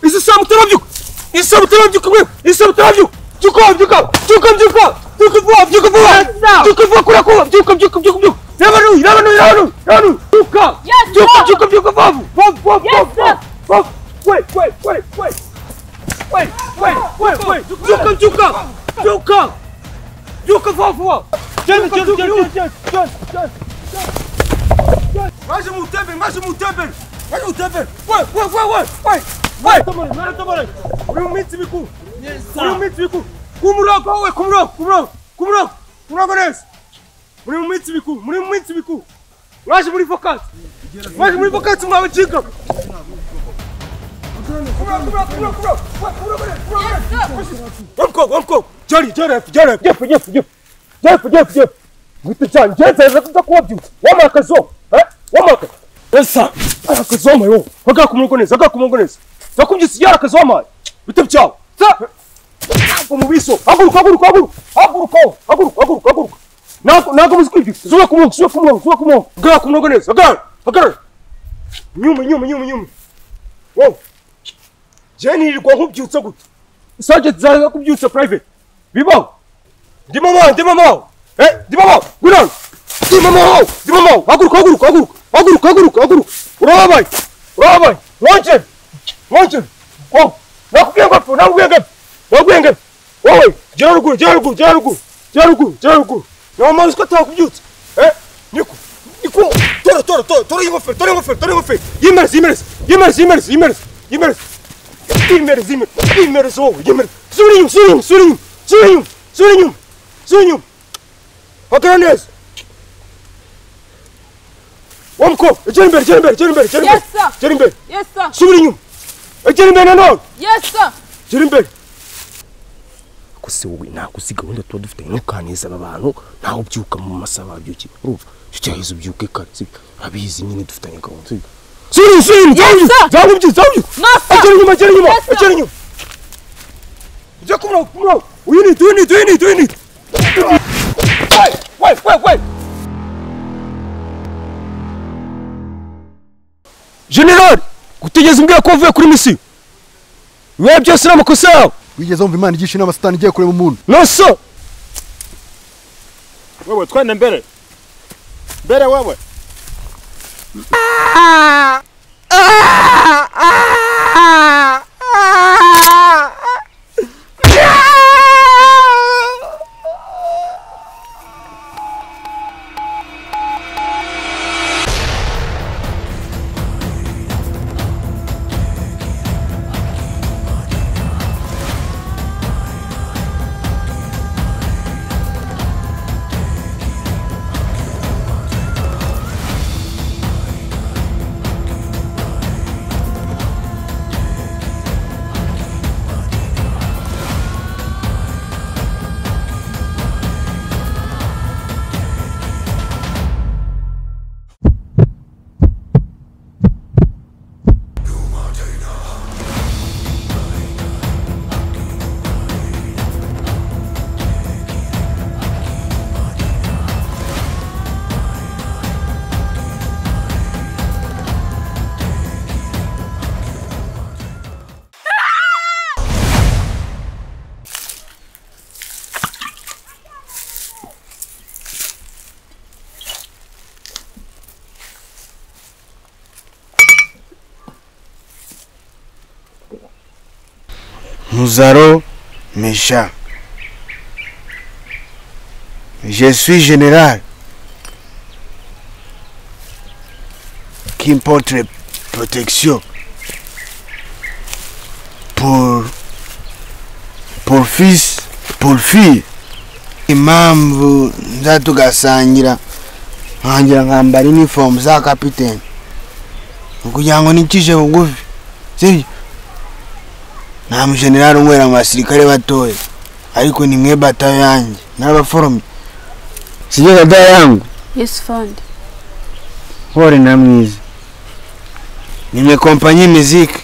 Isabutara mbyuka! Isabutara mbyuka mwe! Isabutara mbyuka! Mbyuka mbyuka! Mbyuka mbyuka! Mbyuka vuba mbyuka vuba! Mbyuka vuba kura kuba! Mbyuka mbyuka mbyuka mbyuka! Nabanu nabanu nabanu nabanu! Mbyuka! Yes, Mbyuka sir. mbyuka mbyuka vavu! Vavu vavu Yes, vavu! sir. Vavu! Wait wait wait wait! Wait wait wait wait! Mbyuka mbyuka! Mbyuka! Mbyuka vavu vavu! Gel gel gel gel gel gel! Maji mu tebe, maji mu tebe. Maji mu tebe. Wait, wait, wait, wait, wait. Wait. Tomori, mara tomori. Uri mu minsi biku. Yes, sir. Uri mu minsi biku. Kumurongo we, kumurongo, kumurongo, kumurongo. Kumurongo neza. Muri mu minsi biku, muri mu minsi biku. Mwaje muri focus. Mwaje muri focus mwa bajika. Wamko, wamko. Jari, jari, jari. Jefu, jefu, jefu. Jefu, jefu, jefu. Mwite cyane, ngenze ndakuza kuba byutse. Wamakazo. Eh? Wamakazo. Esa! arakazoma yo agakumurgoneza agakumurgoneza ndakubyise yara akazoma bite byawe ntabwo mu biso haguruka haguruka haguruka haguruka haguruka haguruka haguruka ntabwo ntabwo muzi kwibyiga zuba ku mwongo zuba ku mwongo zuba ku mwongo gara ku mwongo neza gara gara nyuma nyuma nyuma nyuma wowe jeni irirwa nkubyutse gutya isajenti zaza kubyutsa private bibaho ndimo mawe ndimo mawe eh ndimo mawe gurana ndimo mawe ndimo mawe haguruka haguruka haguruka haguruka haguruka haguruka urababaye urababaye mwonje mwonje wowe nakubwiye ngapfu nakubwiye ngapfu nakubwiye ngapfu wowe gera ruguru gera ruguru gera ruguru gera ruguru gera ruguru nawe mazi ko atakubyutsa eh niko niko tora tora tora tora ingofero tora ingofero tora ingofero yimereze yimereze yimereze yimereze yimereze yimereze Primero zime, primero zo, yemer. Surinho, surinho, surinho, surinho, surinho, surinho. Atranes. Omko, Jenber, Jenber, Jenber, Jenber. Yes, sir. Jenber. Yes, sir. Surinho. Jenber na no. Yes, sir. Jenber. Kose wowe nagusiga wenda tuba dufite nkukaneza aba bantu ntawe ubyuka mu masaha babyuki urumva cyahise ubyuke kare abizi nyine dufitanye gahunda surinho surinho Yes, zabuye zabuye sir. zabuye No, Agera sir. inyuma, agera inyuma, Yes, sir. agera inyuma. Ujya ku murongo, ku murongo. Uyu ni, uyu ni, uyu ni, uyu ni. Wait, wait, wait, wait. generali utigeze umbwira ko wavuye kuri misiyo mwe byose ni amakosa yawe wigeze wumva imana igisha inama satani igiye kureba umuntu noso Wewe twende mbele. Mbele wewe. Muzaro Mesha. Je suis général. Qui porte protection pour pour fils pour fille impamvu nzatugasangira nkangira nkambara uniform za kapiteni kugira ngo nikije bugufi sibyo nta mujenerali unywera mu basirikare batoya ariko ni mwe batayo yanjye n'abaforomye sijye gadaya yangu Yes, fund. hore na mwiza ni mwe kompanyi miziki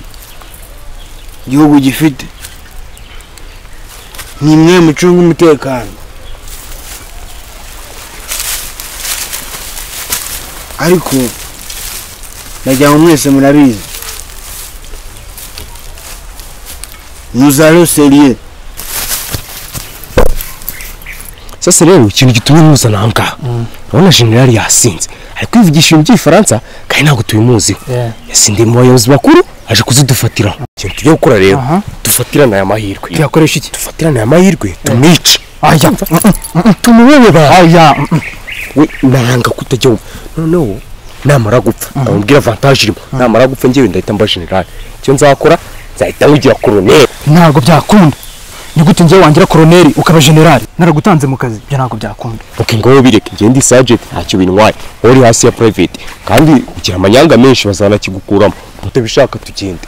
igihugu gifite ni mwe mucunga umutekano ariko ndagira ngo mwese murabizi nous allons serieux sasa rero ikintu gitumye mpuzanahanga urabona jenerali yasinze ari kwivugisha ibintu by'igifaransa kandi ntabwo tubimuziho yasindiye mu bayobozi bakuru aje kuzidufatira ikintu tujya gukora rero dufatirane aya mahirwe tuyakoresha iki dufatirane aya mahirwe tumwice aya tumubewe ba aya we nanga kutajya wumva noneho namara gupfa abambwira avantaje irimo namara gupfa ngewe ndahita mba jenerali icyo nzakora nzahita nkugira koroneri ntabwo byakunda ni gute njyewe wangira koroneri ukaba generali naragutanze mu kazi ibyo ntabwo byakunda oke ngo wowe bireke njye ndi sajenti ntacyo bintwaye wowe uri hasi ya purayiveti kandi ugira amanyanga menshi bazanakigukuramo mutabishaka tugende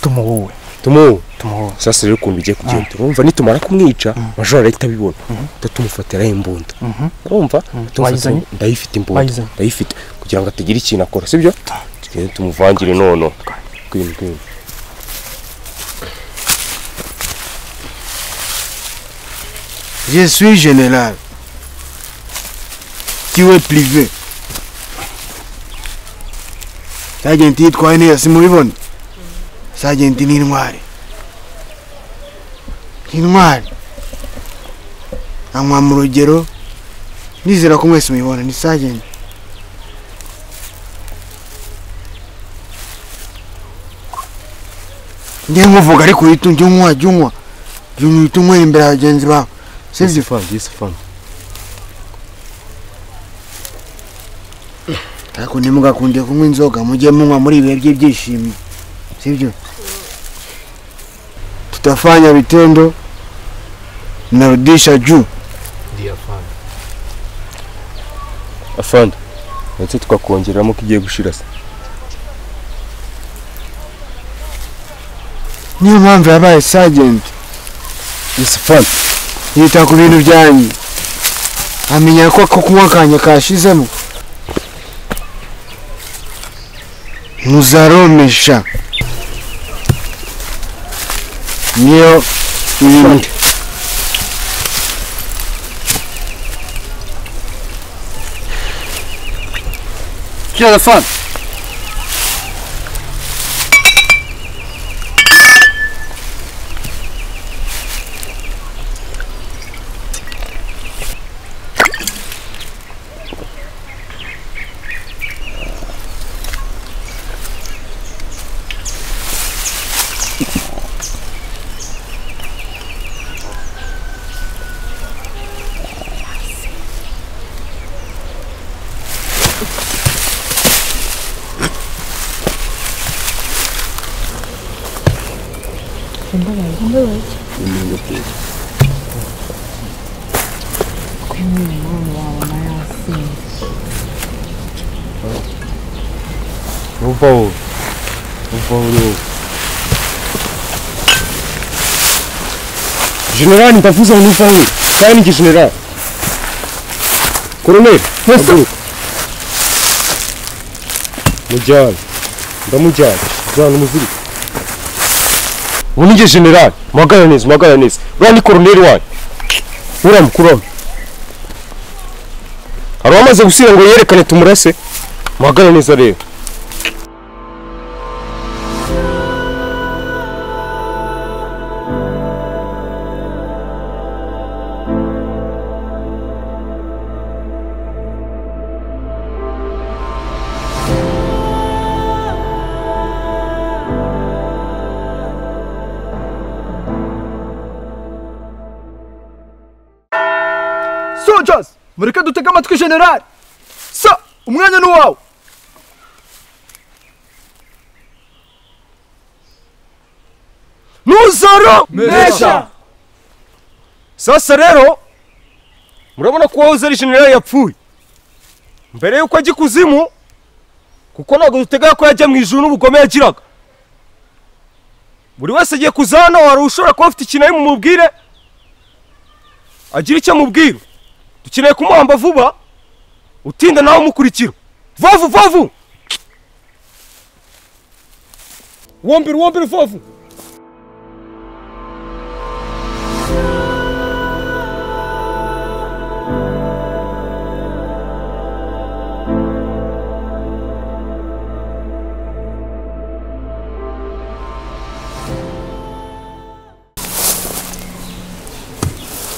tumuwowe tumuwe tumuwowe sasa rero ukuntu bigiye kugenda urumva nitumara kumwica majoro arahita abibona uhita tumufatiraho imbunda urumva tumufata Wayizanye? ndayifite imbunda Wayizanye? ndayifite kugira ngo atagira ikintu akora sibyo tugende tumuvangire nono kwini kwini je suis général tu es privé sajenti yitwaye neza simubibona sajenti ni intwari ni intwari anywa mu rugero nizera ko mwese muyibona ni sajenti njye nkuvuga ariko uhita ujya unywa jya unywa jya uhita unywera imbere ya bagenzi bawe sibyo ariko ntimugakunde kunywa inzoga mujye munywa muri ibihe by'ibyishimo sibyo tutafanya vitendo narudisha juu afande ndetse tukakongeramo ko igiye gushira se niyo mpamvu yabaye sajenti isifande yita ku bintu byanyu amenya ko ako kunywa kanya kashizemo muzaromesha niyo irinde jenerali ndavuze ngo ntuvaho kandi ni igijenerali koroneri haguruka mujyane ndamujyane jyana umuzirika ubu ni igijenerali muhagarare neza muhagarare neza uriya ni koroneri wanyu uram kurama hari uwamaze gusira ngo yerekane tumurase muhagarare neza rero sojas mureke dutege amatwi generali sa umwanya ni uwawe nuzaro Mesha! sasa rero murabona ko wahoze ari jenerali yapfuye mbere y'uko ajya ikuzimu kuko ntabwo dutega ko yajya mu ijuru n'ubugome yagiraga buri wese agiye kuza hano hari ushobora kuba afite ikintu ari mumubwire agira icyo amubwira dukeneye kumuhamba vuba utinda nawe umukurikira vovu vovu wombira wombira vovu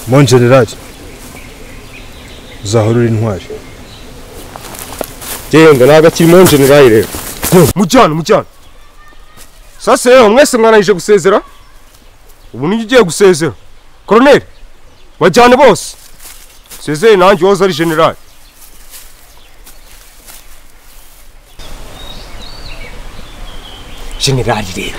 mon generali uzahora uri intwari yewe ngo ntabwo akiri mon generali rero mujyane mujyane sasa yewe mwese mwananije gusezera ubu nijye ugiye gusezera koroneri bajyane bose sezeye nanjye woza ari generali generali rero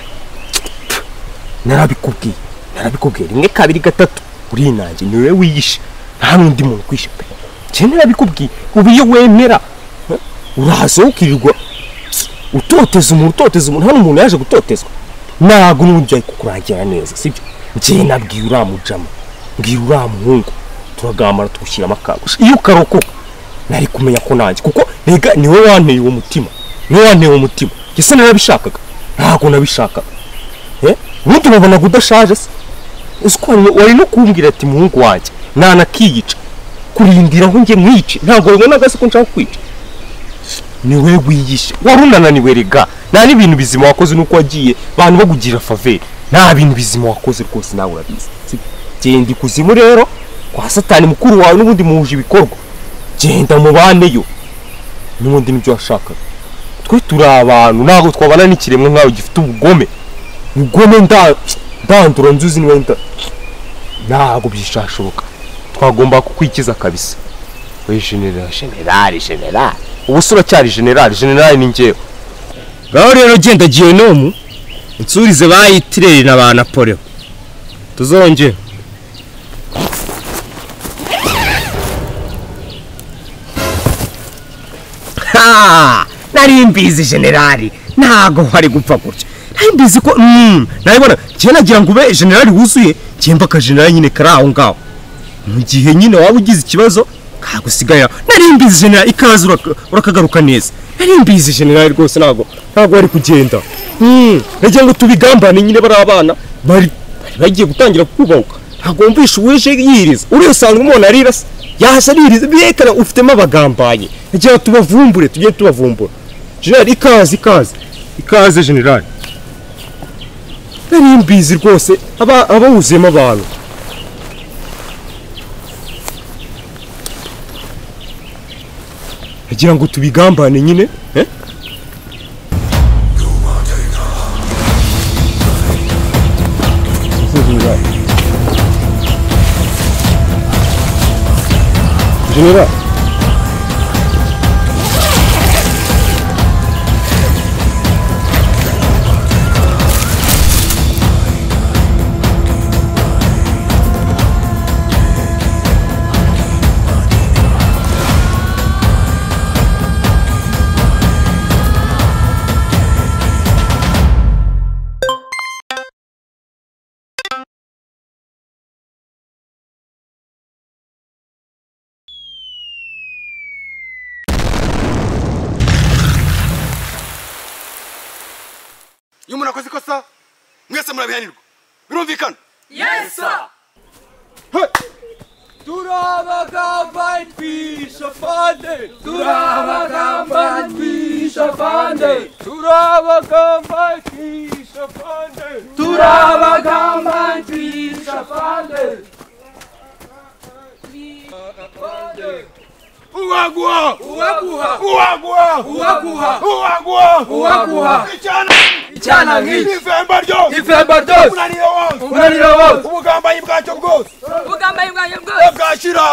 narabikubwiye narabikubwiye rimwe kabiri gatatu uri nanjye ni wowe wiyishe nta n'undi muntu ukwishe pe njye narabikubwiye ubu iyo wemera eh, uraza ukirirwa utoteza umuntu utoteza umuntu hano umuntu yaje gutotezwa ntabwo n'uburyo ari kukurangira neza sibyo njye nabwiye uriya mujama mbwira uriya muhungu turagambana tuwushyiramo akagusha iyo ukarokoka nari kumenya ko nanjye kuko rega ni wowe wanteye uwo mutima ni wowe wanteye uwo mutima ese narabishakaga ntabwo nabishakaga Eh, ubundi wabonaga udashaje se uzi ko wari- wari no kumbwira ati muhungu wanjye nanakiyica kurindira aho njye mwice ntabwo wabonaga se ko nshaka kwica ni wowe wiyishe wari unananiwe rega nta n'ibintu bizima wakoze nuko wagiye abantu bagugira faveri nta bintu bizima wakoze rwose nawe urabizi Si- genda ikuzimu rero kwa satani mukuru wawe n'ubundi muhuje ibikorwa genda mubaneyo n'ubundi nibyo washakaga twe turi abantu ntabwo twabana n'ikiremwa nkawe gifite ubugome ubugome nda- ndandura nzuzi niwe nda ntabwo byishashoboka twagomba kukwikiza kabisa we generali generali generali ubu se uracyari generali generali ni njyewe ngaho rero genda genomu unsurize bayitireri na ba napoleo tuzongere Ha! nari mbizi generali ntabwo wari gupfa gutya nari mbizi ko mm, naribona njyewe nagira ngo ube generali wuzuye njyewe mba akagenerali nyine kari aho ngaho mu gihe nyine waba ugize ikibazo kagusigarira nari mbizi generali ikaze uraka- urakagaruka neza nari mbizi generali rwose ntabwo ntabwo wari kugenda Mm, nagira ngo tubigambane nyine bari abana bari bari bagiye gutangira kubahuka ntabwo wumvisha uwije yiriza uriya usanga umuntu arira se yaje aririza birekana ufitemo abagambanye nagira ngo tubavumbure tujye tubavumbura generali ikaze ikaze ikaze generali nari mbizi rwose aba abawuzuyemo abantu nagira ngo tubigambane nyine eh? generali iyo umuntu akoze ikosa mwese murabihanirwa birumvikana ubugambanyi bwanjye bwose bwashira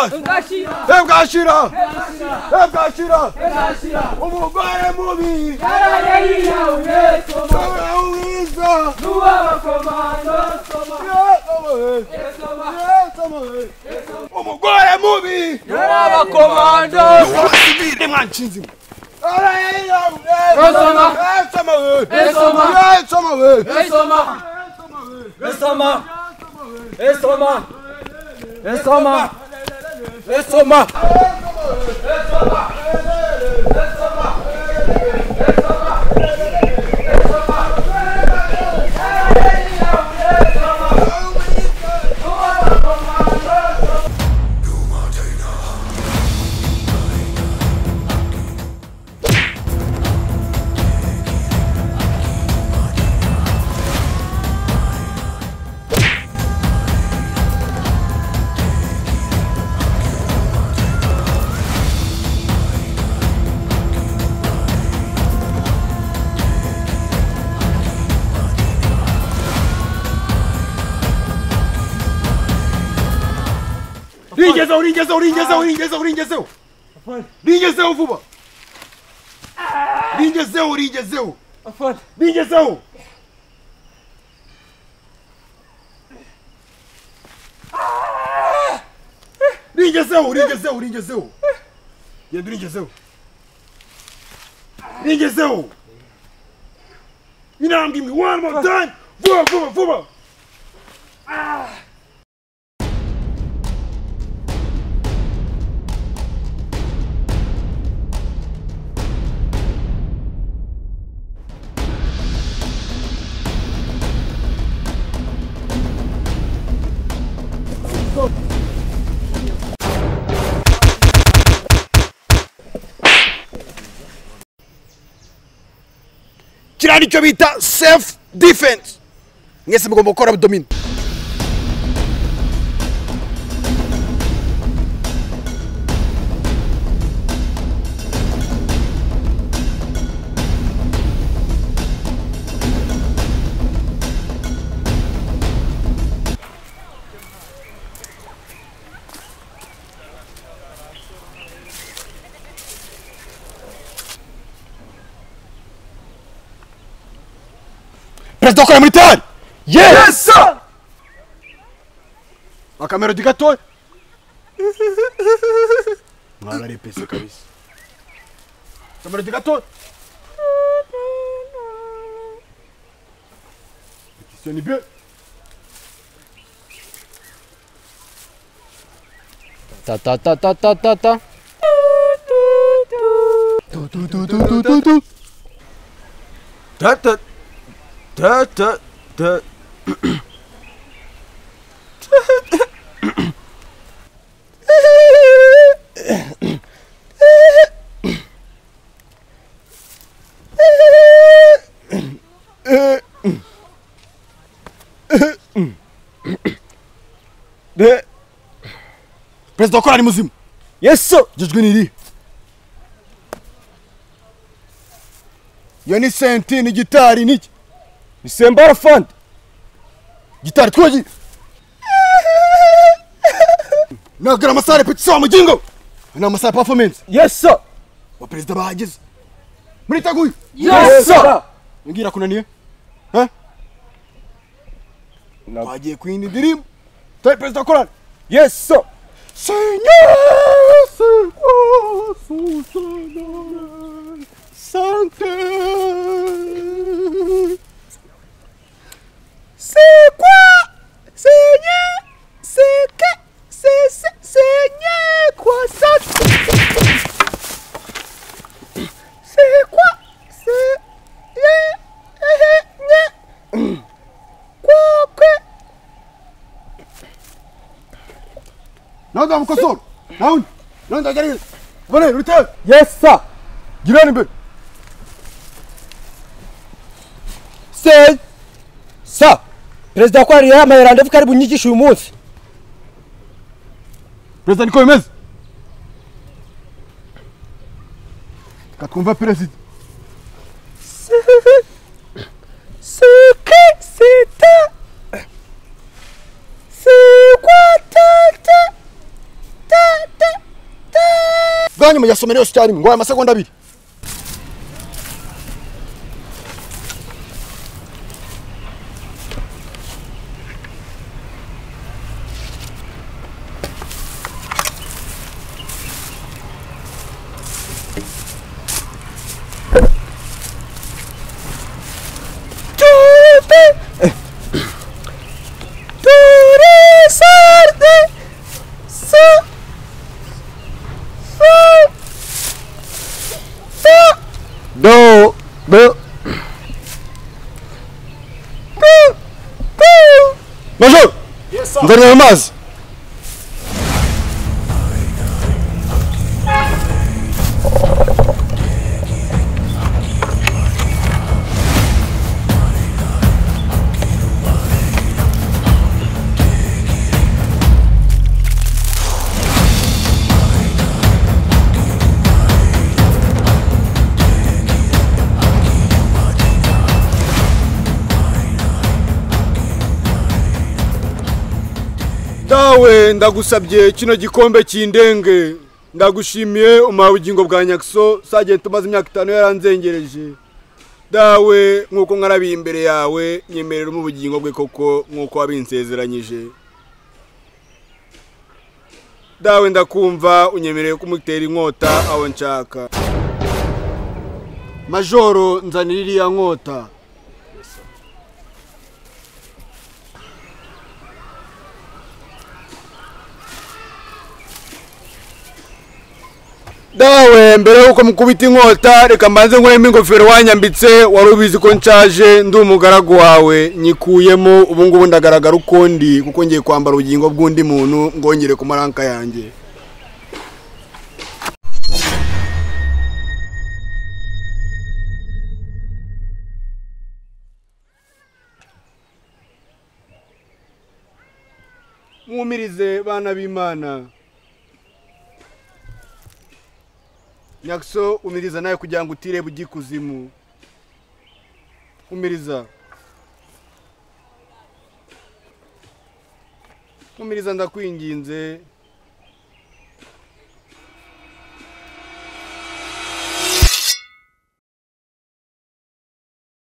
uringezeho uringezeho uringezeho uringezeho uringezeho uringezeho vuba uringezeho uringezeho uringezeho uringezeho uringezeho uringezeho genda uringezeho uringezeho intambwe imwe one more time vuba vuba vuba kiriya nicyo bita self defense mwese mugomba gukora abdomini perezida ukora muri tari yesi akamerodi gatoya mwararepese kabisa akamerodi gatoya petisiyo ni bien ta ta ta ta ta ta ta da da da da da perezida wa korali muzima Yes sir. iryo jwi ni irihe iyo ni senti ni gitari ni iki Ni Sembara Fund. gitari twogi nagara amasare petisiyo wa mugingo ni amasare performance Yes sir. wa perezida bahageze muri taguye Yes sir. ngira kunaniye ha twagiye ku yindi ndirimbo tari perezida wa korali Yes sir. Seigneur, c'est quoi son nom Santé C'est quoi Seigneur, c'est que C'est c'est- Seigneur, quoi ça C'est quoi C'est Quoi que naza mukosoro nawuni nanza gereza bone rutebe Yes sir. girani imbere se sa perezida kwari yamaye randevu karibu nyigisha uyu munsi perezida niko bimeze reka twumve perezida suke sita sikwa tata bwa nyuma yasomera yose icyarimwe ngo ayo amasegonda abiri Do, do. Majoro, nzanira amazi. da wowe ndagusabye kino gikombe kindenge ndagushimiye umaha ubugingo bwa nyakiso sagenti umaze imyaka itanu yaranzengereje dawe nk'uko nkarabiye imbere yawe nyemereramo ubugingo bwe koko nk'uko wabinsezeranyije dawe ndakumva unyemereye kumutera inkota aho nshaka majoro nzanira iriya nkota dawe mbere y'uko mukubita inkota reka mbanze nkuremo ingofero wanyambitse wari ubizi ko nshaje ndi umugaragu wawe nyikuyemo ubu ngubu ndagaragara uko ndi kuko ngiye kwambara ubugingo bw'undi muntu ngongere ku maranka yanjye mwumirize bana b'imana nyakiso umiriza nawe kugira ngo utireba ujye ikuzimu umiriza umiriza ndakwinginze